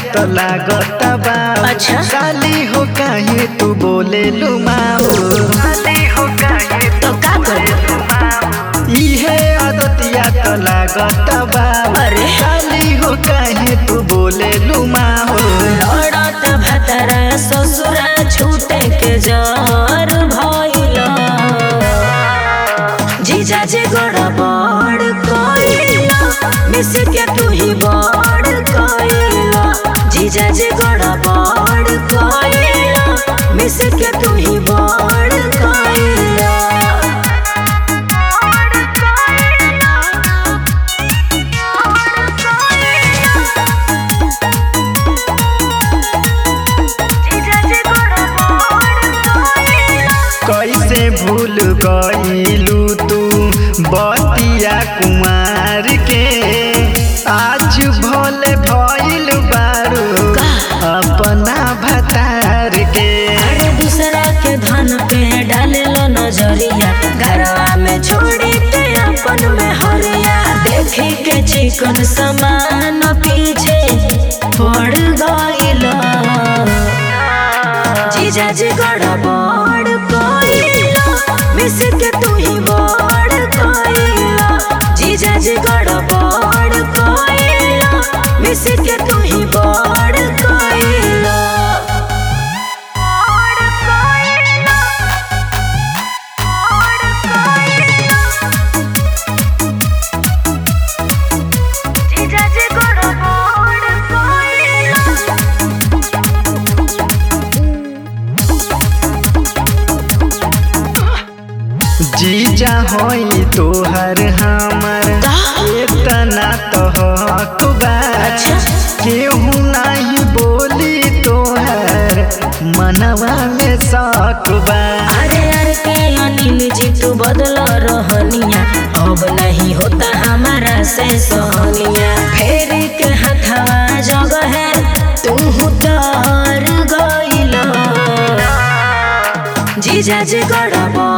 तो लागत बा अच्छा। साली हो काहे तू बोले लुमाओ साली हो काहे तो का करूं इहे आदतिया तो लागत बा अरे। साली हो काहे तू बोले लुमाओ लड़त भतरा ससुरा छूटे के जर भइल जीजा जी गड़बड़ कइल मिस के तू ही बड़ कइल जीजा जी गड़बड़ कइल मिस के तू ही बड़ कइल कैसे भूल गईलू तू बतिया कुमार के आज भोले भइल बारू अपना भतार के अरे दूसरा के धन पे डाले लो नजरिया घरवा में छोड़ी के अपन में हरिया देखे के चिकन समान पीछे पड़ गइल जीजा जी गड़बड़ कइल मिस के तू ही बड़ कइल जीजा जी गड़बड़ कइल मिस के तू ही बड़ कइल जीजा होई तोहर हमर इतना तो हक बा अच्छा। केहू नहीं बोली तोहर मनवा में शक बा अरे अरे के अनिल जी तू बदल रहनिया अब नहीं होता हमारा से सहनिया फेर के हथवा जगह है तू तर गइल जीजा जी गड़बड़